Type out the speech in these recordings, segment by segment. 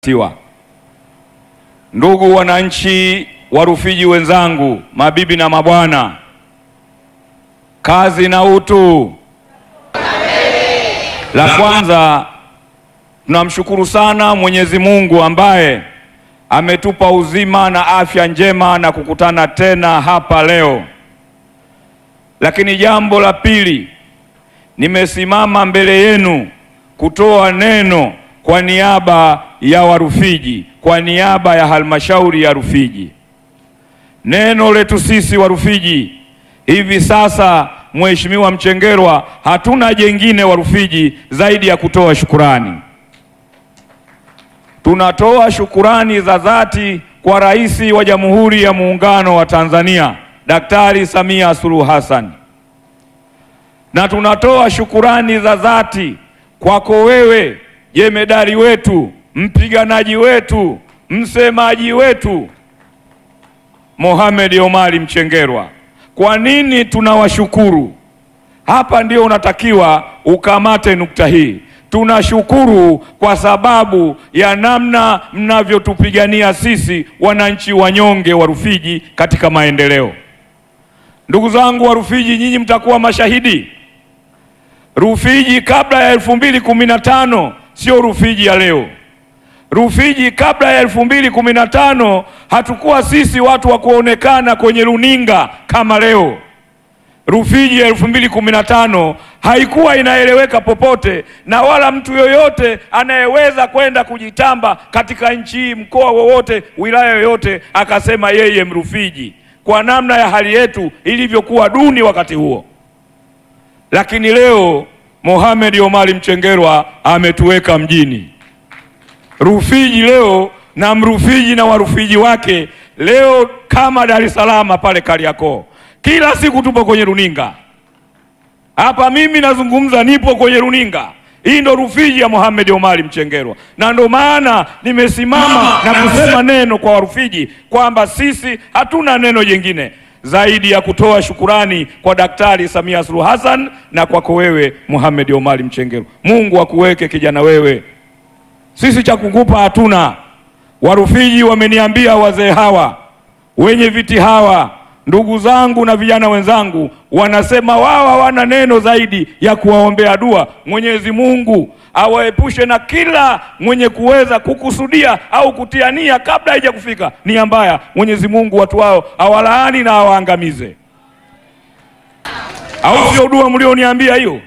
Tiwa. Ndugu wananchi wa Rufiji wenzangu, mabibi na mabwana, kazi na utu. La kwanza tunamshukuru sana Mwenyezi Mungu ambaye ametupa uzima na afya njema na kukutana tena hapa leo. Lakini jambo la pili, nimesimama mbele yenu kutoa neno kwa niaba ya Warufiji, kwa niaba ya halmashauri ya Rufiji. Neno letu sisi Warufiji hivi sasa, Mheshimiwa Mchengerwa, hatuna jengine Warufiji zaidi ya kutoa shukurani. Tunatoa shukurani za dhati kwa Rais wa Jamhuri ya Muungano wa Tanzania Daktari Samia Suluhu Hassan, na tunatoa shukurani za dhati kwako wewe jemedari wetu, mpiganaji wetu, msemaji wetu Mohamed Omari Mchengerwa. Kwa nini tunawashukuru? Hapa ndio unatakiwa ukamate nukta hii. Tunashukuru kwa sababu ya namna mnavyotupigania sisi wananchi wanyonge wa Rufiji katika maendeleo. Ndugu zangu wa Rufiji, nyinyi mtakuwa mashahidi. Rufiji kabla ya elfu mbili kumi na tano sio Rufiji ya leo. Rufiji kabla ya elfu mbili kumi na tano hatukuwa sisi watu wa kuonekana kwenye runinga kama leo. Rufiji ya elfu mbili kumi na tano haikuwa inaeleweka popote, na wala mtu yoyote anayeweza kwenda kujitamba katika nchi hii, mkoa wowote, wilaya yoyote, akasema yeye Mrufiji, kwa namna ya hali yetu ilivyokuwa duni wakati huo. Lakini leo Mohamed Omari Mchengerwa ametuweka mjini Rufiji leo, na Mrufiji na Warufiji wake leo kama Dar es Salaam pale Kariakoo, kila siku tupo kwenye runinga hapa. Mimi nazungumza, nipo kwenye runinga. Hii ndo Rufiji ya Mohamed Omari Mchengerwa, na ndo maana nimesimama na kusema neno kwa Warufiji kwamba sisi hatuna neno jingine zaidi ya kutoa shukurani kwa Daktari Samia Suluhu Hassan na kwako wewe Mohamed Omari Mchengerwa. Mungu akuweke kijana wewe, sisi cha kukupa hatuna. Warufiji wameniambia, wazee hawa wenye viti hawa, ndugu zangu na vijana wenzangu, wanasema wao hawana neno zaidi ya kuwaombea dua. Mwenyezi Mungu awaepushe na kila mwenye kuweza kukusudia au kutia nia kabla haija kufika nia mbaya. Mwenyezi Mungu watu wao awalaani na awaangamize, au sio? Dua mlioniambia hiyo.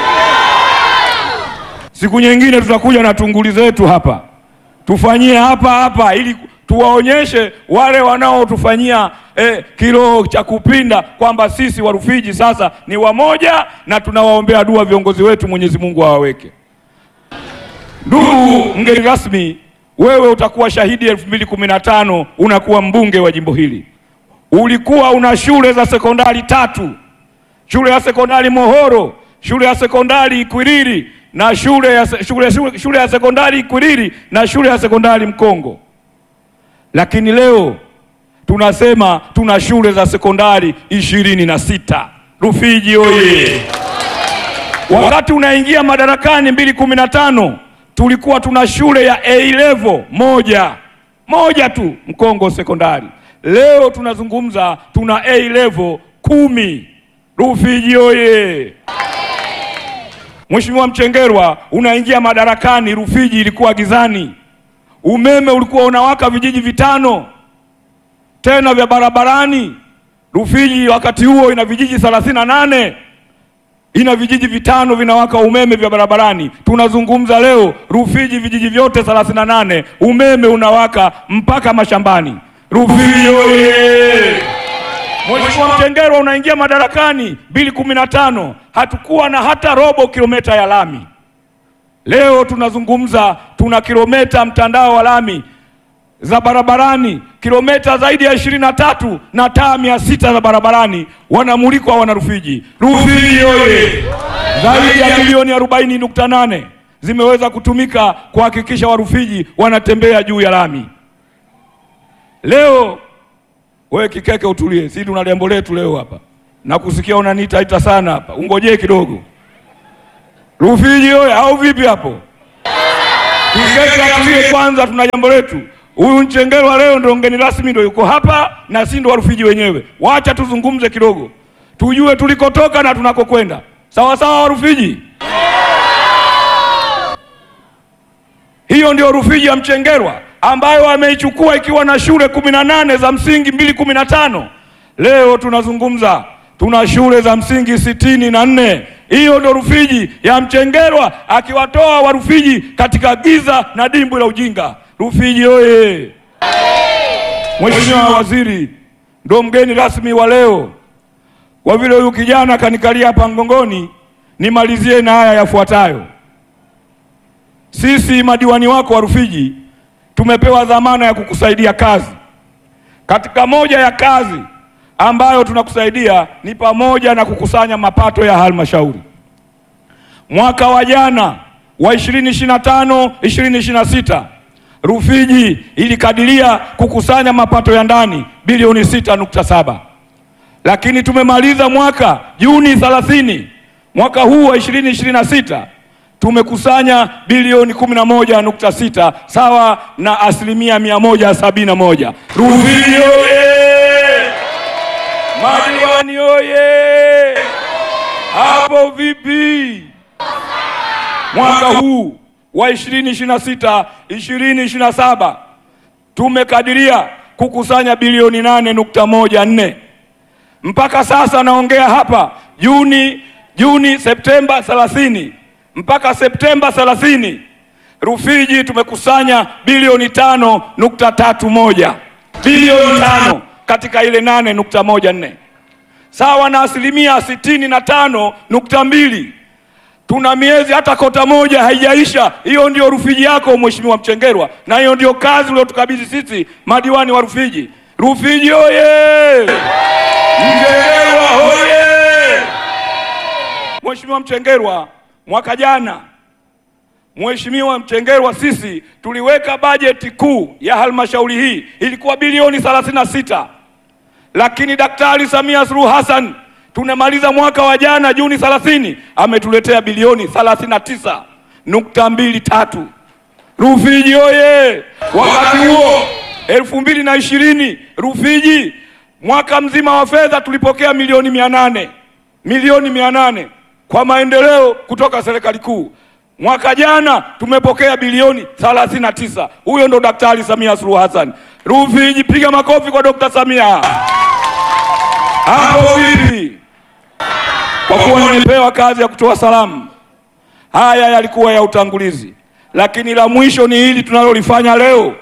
Siku nyingine tutakuja na tunguli zetu hapa, tufanyie hapa hapa ili tuwaonyeshe wale wanaotufanyia eh, kiroho cha kupinda kwamba sisi Warufiji sasa ni wamoja na tunawaombea dua viongozi wetu, Mwenyezi Mungu awaweke. Ndugu mgeni rasmi, wewe utakuwa shahidi elfu mbili kumi na tano unakuwa mbunge wa jimbo hili. Ulikuwa una shule za sekondari tatu, shule ya sekondari Mohoro, shule ya sekondari Ikwiriri na shule ya, shule, shule, shule ya sekondari Ikwiriri na shule ya sekondari Mkongo lakini leo tunasema tuna shule za sekondari ishirini na sita. Rufiji oye! Wakati unaingia madarakani mbili kumi na tano tulikuwa tuna shule ya A level moja moja tu Mkongo sekondari. Leo tunazungumza tuna A level kumi. Rufiji oye! Mheshimiwa Mchengerwa, unaingia madarakani, Rufiji ilikuwa gizani umeme ulikuwa unawaka vijiji vitano tena vya barabarani. Rufiji wakati huo ina vijiji thelathini na nane ina vijiji vitano vinawaka umeme vya barabarani. Tunazungumza leo Rufiji vijiji vyote thelathini na nane umeme unawaka mpaka mashambani. Rufiji oye! Mheshimiwa Mchengerwa, unaingia madarakani mbili kumi na tano hatukuwa na hata robo kilomita ya lami. Leo tunazungumza tuna kilomita mtandao wa lami za barabarani kilomita zaidi ya ishirini na tatu na taa mia sita za barabarani wanamulikwa wana Rufiji. Rufiji oye! Zaidi ya bilioni arobaini nukta nane zimeweza kutumika kuhakikisha Warufiji wanatembea juu ya lami. Leo wewe Kikeke, utulie, si tuna jambo letu leo hapa, nakusikia unaniitaita sana hapa, ungojee kidogo. Rufiji oye! au vipi hapo? Tuketi atulie kwanza, tuna jambo letu. Huyu Mchengerwa leo ndo mgeni rasmi, ndo yuko hapa na si ndo Warufiji wenyewe. Wacha tuzungumze kidogo, tujue tulikotoka na tunakokwenda. Sawa sawa, Warufiji? Hiyo ndio Rufiji ya Mchengerwa ambayo ameichukua ikiwa na shule kumi na nane za msingi mbili kumi na tano. Leo tunazungumza tuna shule za msingi sitini na nne. Hiyo ndio Rufiji ya Mchengerwa akiwatoa Warufiji katika giza na dimbwi la ujinga. Rufiji oye! Mheshimiwa Waziri ndo mgeni rasmi wa leo. Kwa vile huyu kijana kanikalia hapa mgongoni, nimalizie na haya yafuatayo. Sisi madiwani wako wa Rufiji tumepewa dhamana ya kukusaidia kazi. Katika moja ya kazi ambayo tunakusaidia ni pamoja na kukusanya mapato ya halmashauri. Mwaka wa jana wa 2025 2026 Rufiji ilikadiria kukusanya mapato ya ndani bilioni 6.7, lakini tumemaliza mwaka Juni 30 mwaka huu wa 2026 tumekusanya bilioni 11.6 sawa na asilimia 171. Rufiji oye! Madiwani oye! Hapo vipi? Mwaka huu wa 2026 2027 tumekadiria kukusanya bilioni 8.14 mpaka sasa naongea hapa Juni Juni Septemba 30 mpaka Septemba 30 Rufiji tumekusanya bilioni tano nukta tatu moja bilioni tano katika ile nane nukta moja nne sawa na asilimia sitini na tano nukta mbili Tuna miezi hata kota moja haijaisha. Hiyo ndio Rufiji yako Mheshimiwa Mchengerwa, na hiyo ndio kazi uliotukabidhi sisi madiwani wa Rufiji. Rufiji oye! Mchengerwa oye! Mheshimiwa Mchengerwa, mwaka jana Mheshimiwa Mchengerwa, sisi tuliweka bajeti kuu ya halmashauri hii ilikuwa bilioni 36, lakini Daktari Samia Suluhu Hassan tunamaliza mwaka wa jana Juni 30 ametuletea bilioni 39 nukta mbili tatu. Rufiji oye! Wakati huo elfu mbili na ishirini Rufiji mwaka mzima wa fedha tulipokea milioni mia nane milioni mia nane kwa maendeleo kutoka serikali kuu. Mwaka jana tumepokea bilioni 39. Huyo ndo Daktari Samia Suluhu Hassan. Rufiji, piga makofi kwa Dr. Samia. Hapo vipi? Kwa kuwa nimepewa kazi ya kutoa salamu, haya yalikuwa ya utangulizi, lakini la mwisho ni hili tunalolifanya leo.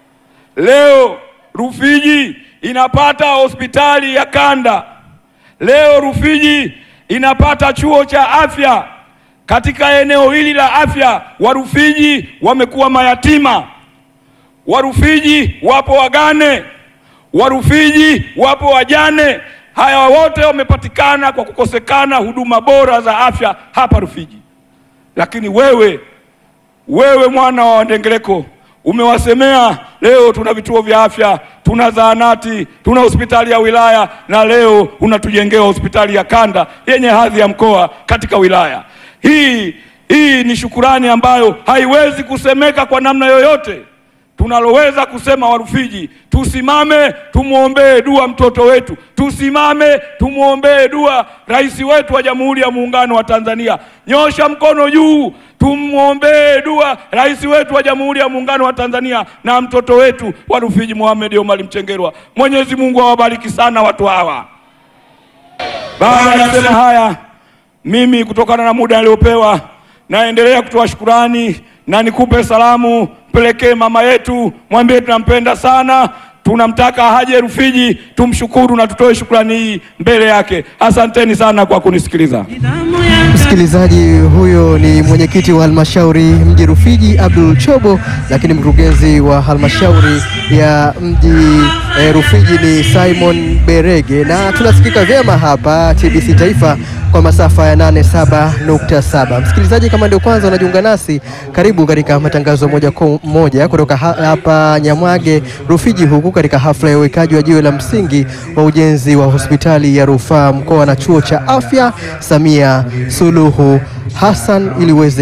Leo Rufiji inapata hospitali ya kanda. Leo Rufiji inapata chuo cha afya. Katika eneo hili la afya, Warufiji wamekuwa mayatima, Warufiji wapo wagane, Warufiji wapo wajane. Haya wote wamepatikana kwa kukosekana huduma bora za afya hapa Rufiji. Lakini wewe wewe mwana wa Wandengereko umewasemea. Leo tuna vituo vya afya, tuna zahanati, tuna hospitali ya wilaya, na leo unatujengea hospitali ya kanda yenye hadhi ya mkoa katika wilaya hii. Hii ni shukurani ambayo haiwezi kusemeka kwa namna yoyote. Tunaloweza kusema Warufiji, tusimame tumwombee dua mtoto wetu, tusimame tumwombee dua rais wetu wa Jamhuri ya Muungano wa Tanzania. Nyosha mkono juu, tumwombee dua rais wetu wa Jamhuri ya Muungano wa Tanzania na mtoto wetu wa Rufiji Mohamed Omar Mchengerwa. Mwenyezi Mungu awabariki sana watu hawa. Baada ya kusema haya, mimi kutokana na muda aliopewa, naendelea kutoa shukurani na nikupe salamu, mpelekee mama yetu, mwambie tunampenda sana, tunamtaka haje Rufiji, tumshukuru na tutoe shukrani hii mbele yake. Asanteni sana kwa kunisikiliza. Msikilizaji, huyo ni mwenyekiti wa halmashauri mji Rufiji Abdul Chobo, lakini mkurugenzi wa halmashauri ya mji eh, Rufiji ni Simon Berege, na tunasikika vyema hapa TBC Taifa kwa masafa ya 87.7. Msikilizaji, kama ndio kwanza unajiunga nasi, karibu katika matangazo moja kwa moja kutoka ha hapa Nyamwage Rufiji, huku katika hafla ya uwekaji wa jiwe la msingi wa ujenzi wa hospitali ya rufaa mkoa na chuo cha afya Samia Suluhu Hassan ili uweze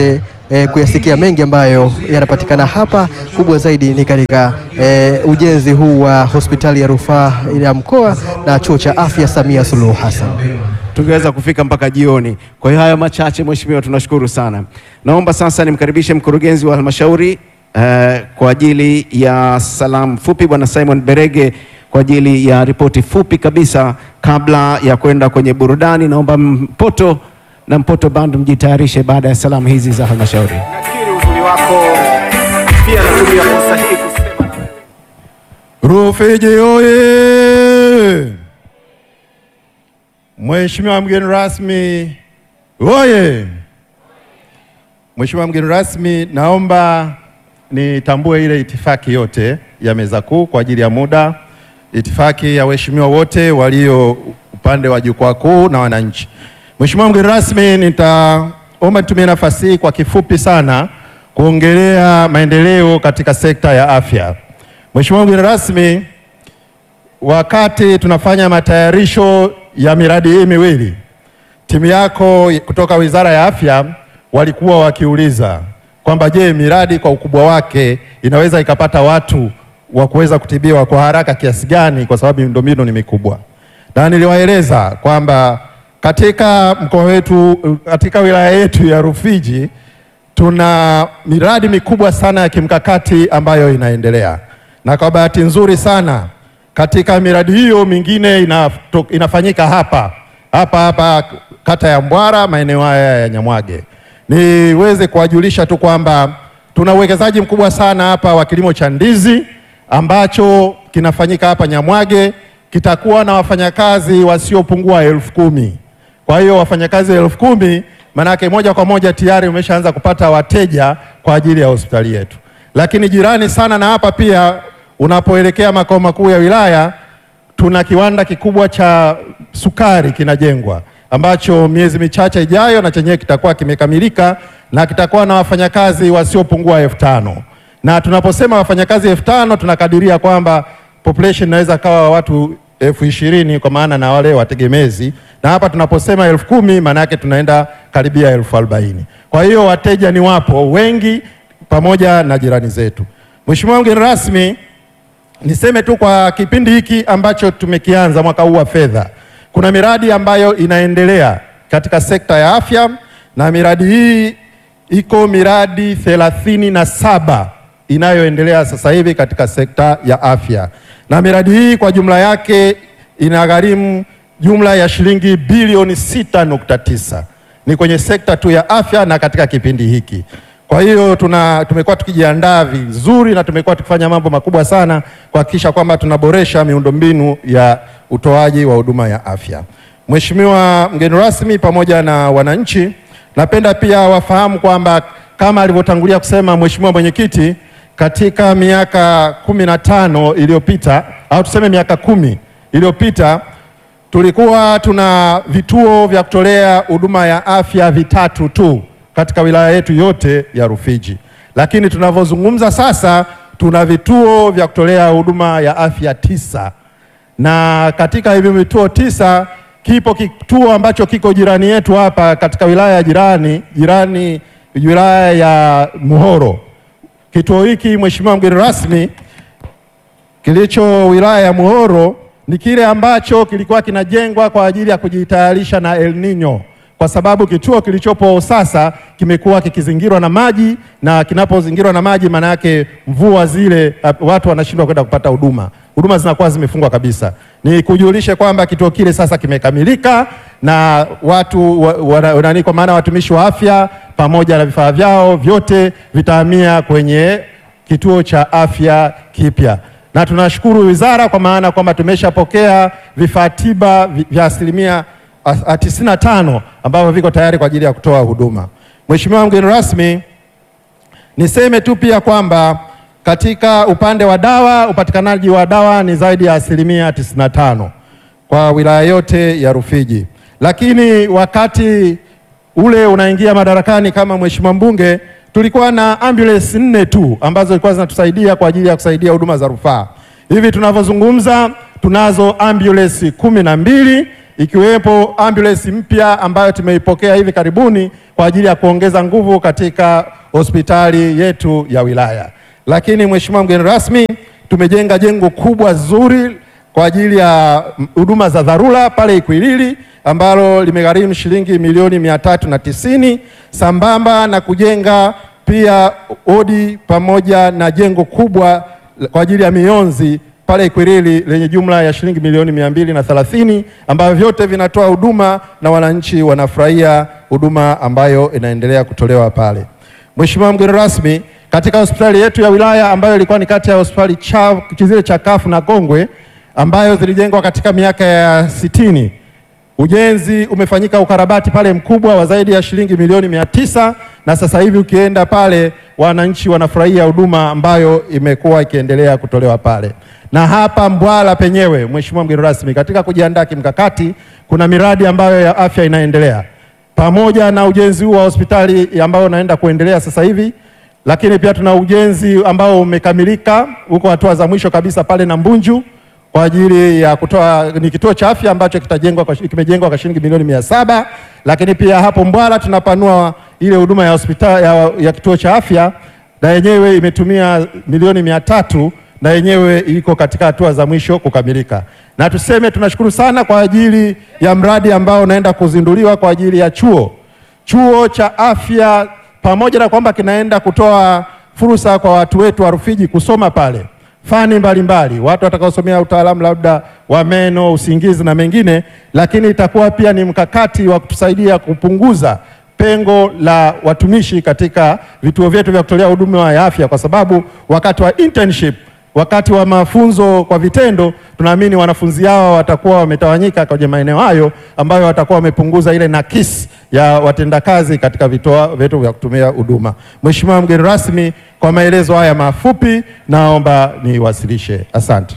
eh, kuyasikia mengi ambayo yanapatikana hapa. Kubwa zaidi ni katika eh, ujenzi huu wa hospitali ya rufaa ya mkoa na chuo cha afya Samia Suluhu Hassan. tungeweza kufika mpaka jioni. Kwa hiyo hayo machache, mheshimiwa, tunashukuru sana. Naomba sasa nimkaribishe mkurugenzi wa halmashauri eh, kwa ajili ya salamu fupi, bwana Simon Berege kwa ajili ya ripoti fupi kabisa kabla ya kwenda kwenye burudani. Naomba Mpoto na Mpoto Band mjitayarishe baada ya salamu hizi za halmashauri. Nakiri uzuri wako, pia natumia fursa hii kusema na wewe. Rufiji oye! Mheshimiwa mgeni rasmi oye! Mheshimiwa mgeni rasmi, naomba nitambue ile itifaki yote ya meza kuu kwa ajili ya muda, itifaki ya waheshimiwa wote walio upande wa jukwaa kuu na wananchi. Mheshimiwa mgeni rasmi, nitaomba nitumie nafasi hii kwa kifupi sana kuongelea maendeleo katika sekta ya afya. Mheshimiwa mgeni rasmi, wakati tunafanya matayarisho ya miradi hii miwili, timu yako kutoka Wizara ya Afya walikuwa wakiuliza kwamba je, miradi kwa ukubwa wake inaweza ikapata watu wa kuweza kutibiwa kwa haraka kiasi gani, kwa sababu miundombinu ni mikubwa, na niliwaeleza kwamba katika mkoa wetu, katika wilaya yetu ya Rufiji tuna miradi mikubwa sana ya kimkakati ambayo inaendelea, na kwa bahati nzuri sana katika miradi hiyo mingine inato, inafanyika hapa hapa hapa kata ya Mbwara maeneo haya ya Nyamwage. Niweze kuwajulisha tu kwamba tuna uwekezaji mkubwa sana hapa wa kilimo cha ndizi ambacho kinafanyika hapa Nyamwage, kitakuwa na wafanyakazi wasiopungua elfu kumi. Kwa hiyo wafanyakazi elfu kumi manake moja kwa moja tayari umeshaanza kupata wateja kwa ajili ya hospitali yetu. Lakini jirani sana na hapa pia, unapoelekea makao makuu ya wilaya, tuna kiwanda kikubwa cha sukari kinajengwa, ambacho miezi michache ijayo na chenyewe kitakuwa kimekamilika na kitakuwa na wafanyakazi wasiopungua elfu tano na tunaposema wafanyakazi elfu tano tunakadiria kwamba population inaweza kawa watu elfu ishirini kwa maana na wale wategemezi, na hapa tunaposema elfu kumi maana yake tunaenda karibia elfu arobaini. Kwa hiyo wateja ni wapo wengi pamoja na jirani zetu. Mheshimiwa mgeni rasmi, niseme tu kwa kipindi hiki ambacho tumekianza mwaka huu wa fedha, kuna miradi ambayo inaendelea katika sekta ya afya na miradi hii iko miradi thelathini na saba inayoendelea sasa hivi katika sekta ya afya, na miradi hii kwa jumla yake inagharimu jumla ya shilingi bilioni sita nukta tisa ni kwenye sekta tu ya afya na katika kipindi hiki. Kwa hiyo tuna tumekuwa tukijiandaa vizuri na tumekuwa tukifanya mambo makubwa sana kuhakikisha kwamba tunaboresha miundombinu ya utoaji wa huduma ya afya. Mheshimiwa mgeni rasmi, pamoja na wananchi, napenda pia wafahamu kwamba kama alivyotangulia kusema Mheshimiwa mwenyekiti, katika miaka kumi na tano iliyopita au tuseme miaka kumi iliyopita tulikuwa tuna vituo vya kutolea huduma ya afya vitatu tu katika wilaya yetu yote ya Rufiji, lakini tunavyozungumza sasa tuna vituo vya kutolea huduma ya afya tisa, na katika hivi vituo tisa kipo kituo ambacho kiko jirani yetu hapa katika wilaya ya jirani jirani, wilaya ya Muhoro. Kituo hiki Mheshimiwa mgeni rasmi, kilicho wilaya ya Muhoro ni kile ambacho kilikuwa kinajengwa kwa ajili ya kujitayarisha na El Nino, kwa sababu kituo kilichopo sasa kimekuwa kikizingirwa na maji, na kinapozingirwa na maji, maana yake mvua zile, watu wanashindwa kwenda kupata huduma, huduma zinakuwa zimefungwa kabisa. Ni kujulishe kwamba kituo kile sasa kimekamilika na watu wa, wa, nani, kwa maana watumishi wa afya pamoja na vifaa vyao vyote vitahamia kwenye kituo cha afya kipya na tunashukuru wizara kwa maana kwamba tumeshapokea vifaa tiba vya asilimia tisini na tano ambavyo viko tayari kwa ajili ya kutoa huduma. Mheshimiwa mgeni rasmi, niseme tu pia kwamba katika upande wa dawa, upatikanaji wa dawa ni zaidi ya asilimia tisini na tano kwa wilaya yote ya Rufiji, lakini wakati ule unaingia madarakani kama mheshimiwa mbunge tulikuwa na ambulance nne tu ambazo zilikuwa zinatusaidia kwa ajili ya kusaidia huduma za rufaa. Hivi tunavyozungumza tunazo ambulance kumi na mbili ikiwepo ambulance mpya ambayo tumeipokea hivi karibuni kwa ajili ya kuongeza nguvu katika hospitali yetu ya wilaya. Lakini Mheshimiwa mgeni rasmi, tumejenga jengo kubwa zuri kwa ajili ya mm, huduma za dharura pale Ikwiriri ambalo limegharimu shilingi milioni mia tatu na tisini sambamba na kujenga pia odi pamoja na jengo kubwa kwa ajili ya mionzi pale Ikwiriri lenye jumla ya shilingi milioni mia mbili na thelathini ambavyo vyote vinatoa huduma na wananchi wanafurahia huduma ambayo inaendelea kutolewa pale. Mheshimiwa mgeni rasmi, katika hospitali yetu ya wilaya ambayo ilikuwa ni kati ya hospitali cha zile chakafu na kongwe ambayo zilijengwa katika miaka ya sitini Ujenzi umefanyika ukarabati pale mkubwa wa zaidi ya shilingi milioni mia tisa na sasa hivi ukienda pale wananchi wanafurahia huduma ambayo imekuwa ikiendelea kutolewa pale. Na hapa Mbwala penyewe, Mheshimiwa mgeni rasmi, katika kujiandaa kimkakati, kuna miradi ambayo ya afya inaendelea pamoja na ujenzi huu wa hospitali ambao unaenda kuendelea sasa hivi, lakini pia tuna ujenzi ambao umekamilika huko hatua za mwisho kabisa pale na Mbunju kwa ajili ya kutoa ni kituo cha afya ambacho kitajengwa kwa, kimejengwa kwa shilingi milioni mia saba lakini pia hapo Mbwala tunapanua ile huduma ya hospitali ya, ya kituo cha afya na yenyewe imetumia milioni mia tatu na yenyewe iko katika hatua za mwisho kukamilika. Na tuseme tunashukuru sana kwa ajili ya mradi ambao unaenda kuzinduliwa kwa ajili ya chuo chuo cha afya, pamoja na kwamba kinaenda kutoa fursa kwa watu wetu wa Rufiji kusoma pale fani mbalimbali, watu watakaosomea utaalamu labda wa meno, usingizi na mengine, lakini itakuwa pia ni mkakati wa kutusaidia kupunguza pengo la watumishi katika vituo vyetu vya kutolea huduma ya afya, kwa sababu wakati wa internship, wakati wa mafunzo kwa vitendo, tunaamini wanafunzi hao watakuwa wametawanyika kwenye maeneo hayo ambayo watakuwa wamepunguza ile nakisi ya watendakazi katika vituo vyetu vya kutumia huduma. Mheshimiwa mgeni rasmi, kwa maelezo haya mafupi naomba niwasilishe. Asante.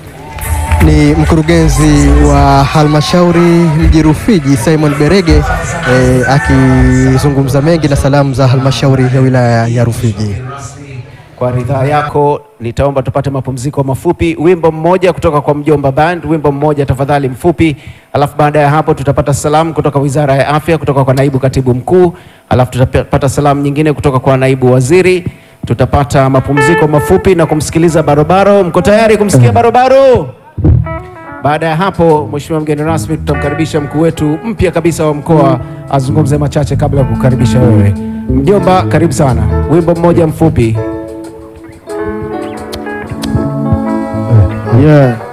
Ni mkurugenzi wa halmashauri mji Rufiji Simon Berege eh, akizungumza mengi na salamu za halmashauri ya wilaya ya Rufiji. Kwa ridhaa yako nitaomba tupate mapumziko mafupi, wimbo mmoja kutoka kwa Mjomba Band, wimbo mmoja tafadhali mfupi, alafu baada ya hapo tutapata salamu kutoka Wizara ya Afya kutoka kwa naibu katibu mkuu, alafu tutapata salamu nyingine kutoka kwa naibu waziri, tutapata mapumziko mafupi na kumsikiliza Barobaro. Mko tayari kumsikia Barobaro? Baada ya hapo, Mheshimiwa mgeni rasmi, tutamkaribisha mkuu wetu mpya kabisa wa mkoa azungumze machache kabla ya kukaribisha wewe. Mjomba, karibu sana, wimbo mmoja mfupi. Yeah.